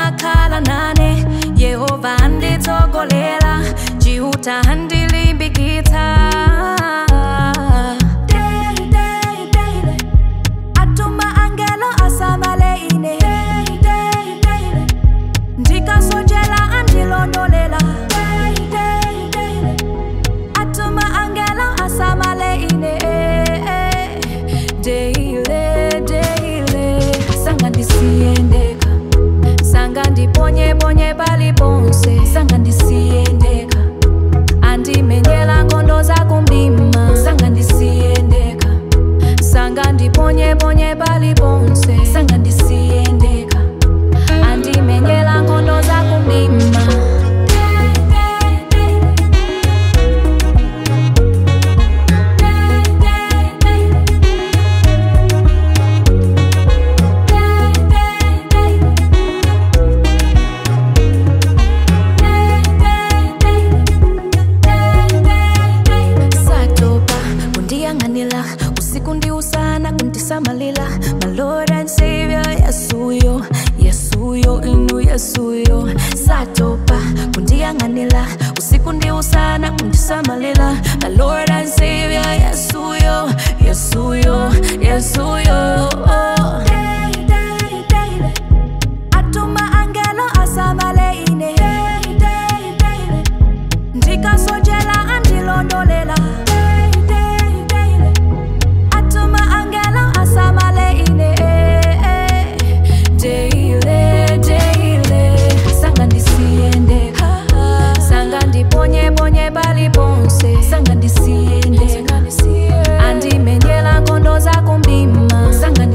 amakhala nane yehova anditsogolera chiuta andilimbikitsa Daily, daily, daily. atuma angelo asamale ine Daily, daily, daily. ndikasochela andilondolela Daily, daily, daily. atuma angelo asamale ine deile deile sanga ndisiyendeka sanga ndiponyeponye paliponse sanga ndisiyendeka andimenyela nkhondo zakumdima sanga ndisiyendeka sanga ndiponyeponye paliponse sanga ndisiyendeka andimenyela nkhondo zakumdima satopa kundiyang'anila usiku ndi usana kundisamalila my lord and savior yesuyo yesuyo inu yesuyo satopa kundiyang'anila usiku ndi usana kundisamalila my lord and savior yesuyo yesuyo yesuyo Daily, daily, daily. atuma angelo asamale ine Daily, daily, daily. ndikasochela andilondolela Daily, daily, daily. atuma angelo asamale ine deile deile sanga ndisiyendeka sanga ndiponyeponye paliponse sanga ndisiyendeka andimenyela nkhondo zakumdima sanga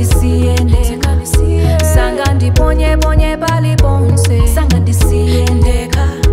ndisiyendeka sanga ndiponyeponye paliponse sanga ndisiyendeka